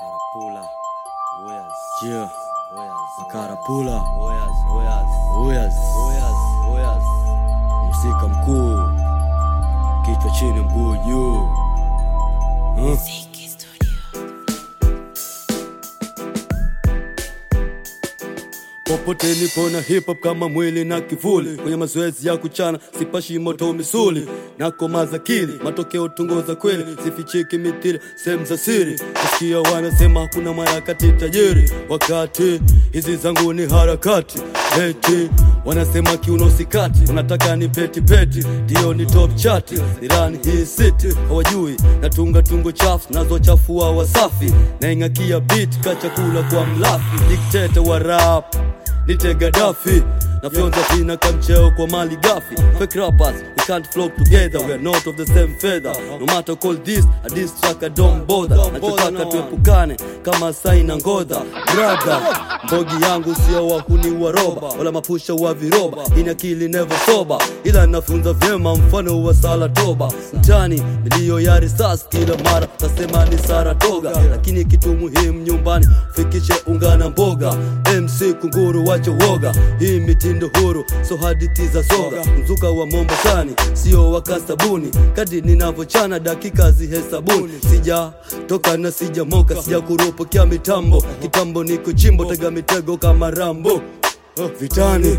Karapula. Oyas. Yeah, Oyas. Karapula, Oyas. Oyas. Oyas, Oyas. Oyas. msika mkuu, kichwa chini, mguu juu. Huh? Popote nipo na hip hop kama mwili na kivuli, kwenye mazoezi ya kuchana sipashi moto misuli, nakomaza akili, matokeo tungoza kweli, sifichiki mithili sehemu za siri. Nasikia wanasema hakuna mwarakati tajiri, wakati hizi zangu ni harakati eti wanasema kiuno sikati, unataka ni peti peti, ndio ni top chati, nirani hii city hawajui, natunga tungo chafu nazochafua wasafi, naing'akia beat ka chakula kwa mlafi, dikteta wa rap nite Gaddafi nafyonza vina kamcheo kwa mali gafi fake rappers we can't flock together we are not of the same feather no matter call this a diss track I don't bother nachotaka tuepukane kama sai na ngodha brother mbogi yangu sio wahuni wa roba wala mapusha wa viroba ina akili never sober ila nafunza vyema mfano wa sala toba mtani milio ya risasi kila mara tasema ni Saratoga lakini kitu muhimu nyumbani fikishe unga na mboga MC kunguru wache woga hii mitindo huru so hadithi za soga mzuka wa Mombasani sio waka sabuni kadi ninavyochana dakika zihesabuni sija toka na sija moka sija kuropokea mitambo kitambo niko chimbo tega mitego kama Rambo vitani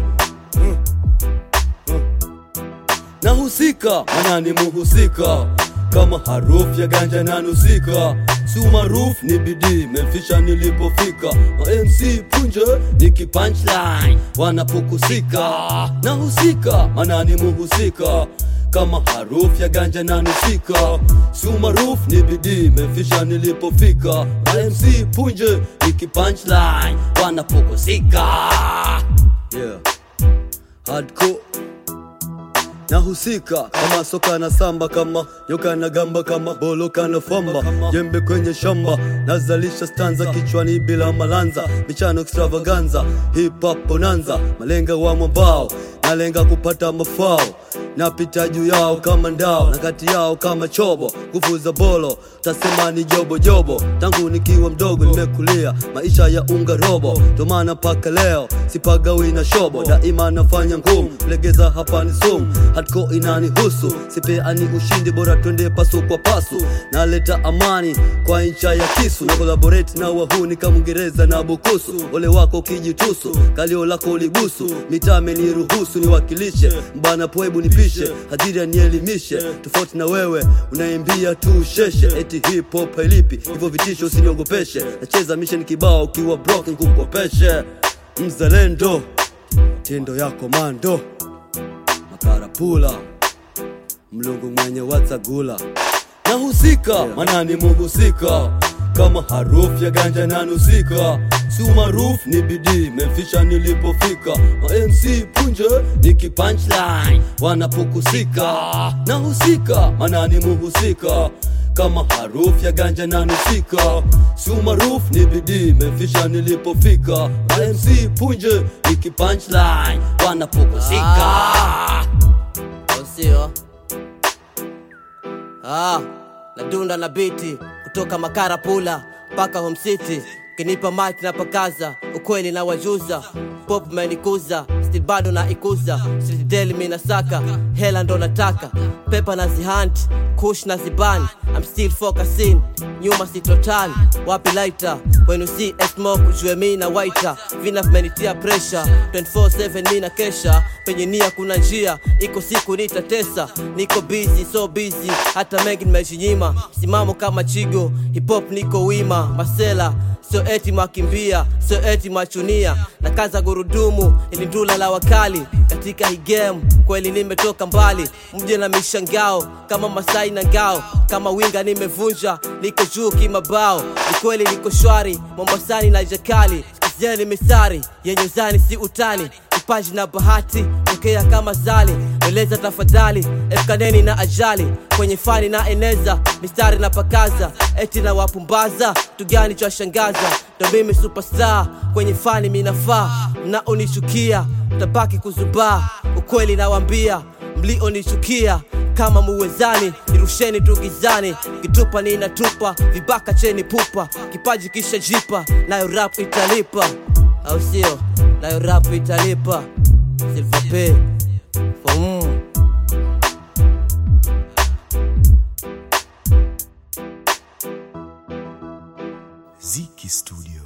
nahusika manani muhusika kama harufu ya ganja nanusika si umaarufu ni bidii memfisha nilipofika ma MC punje niki punchline wanapokusika nahusika manani muhusika kama harufu ya ganja nanusika si umaarufu ni bidii memfisha nilipofika ma MC punje niki punchline wanapokusika yeah. hardcore nahusika kama soka na samba kama nyoka na gamba kama bolo kana famba jembe kwenye shamba nazalisha stanza kichwani bila malanza michano extravaganza hip hop bonanza malenga wa mwambao nalenga kupata mafao napita juu yao kama ndao na kati yao kama chobo nguvu za bolo tasema ni jobo jobo tangu nikiwa mdogo nimekulia maisha ya unga robo tomana mpaka leo sipagawi na shobo daima nafanya ngumu legeza hapa ni sumu hardcore inanihusu sipeani ushindi bora twende pasu kwa pasu naleta amani kwa ncha ya kisu na collaborate na wahuni kama Uingereza na Bukusu ole wako ukijitusu kalio lako libusu mitame ni ruhusu niwakilishe mbana poebu nipishe hadhiri anielimishe tofauti na wewe unaimbia tu sheshe eti hip hop hailipi hivyo vitisho usiniogopeshe nacheza mission kibao ukiwa broken kukopeshe mzalendo tendo ya komando makarapula mlungu mwenye watsagula nahusika manani muhusika kama harufu ya ganja nanusika si umaarufu ni bidii memfisha nilipofika ma MC punje niki punchline wanapokusika nahusika manani muhusika kama harufu ya ganja nanusika si umaarufu ni bidii memfisha nilipofika ma MC punje niki punchline wanapokusika au sio? Ah, nadunda na biti kutoka Makarapula mpaka Home City, kinipa mic na pakaza, ukweli na wajuza, pop menikuza, still bado na ikuza, street daily mi nasaka, hela ndo nataka, pepa na zihunt, kush na ziban, I'm still focusing, nyuma si total, wapi lighter, when you see a smoke ujue mi na waiter, vina vimenitia pressure, 24/7 mi na kesha, penye nia kuna njia, iko siku nitatesa, niko busy so busy, hata mengi nimejinyima, simamo kama chigo, hip hop niko wima, masela sio eti makimbia, sio eti machunia, na kaza gurudumu ili ndula la wakali katika hii game. Kweli nimetoka mbali, mje na mishangao kama Masai na ngao, kama winga nimevunja, niko juu kimabao. Ni kweli niko shwari, Mombasani na jakali, sikizeni misari yenye zani si utani kipaji na bahati tokea kama zali eleza tafadhali efukaneni na ajali kwenye fani na eneza mistari na pakaza eti na wapumbaza tugani cha shangaza ndo mimi superstar kwenye fani minafaa mnaonichukia tabaki kuzubaa ukweli nawambia mlionichukia kama muwezani nirusheni tu gizani kitupa ninatupa vibaka cheni pupa kipaji kisha jipa nayo rap italipa au sio nayo rap italipa silvape mm. Ziki Studio.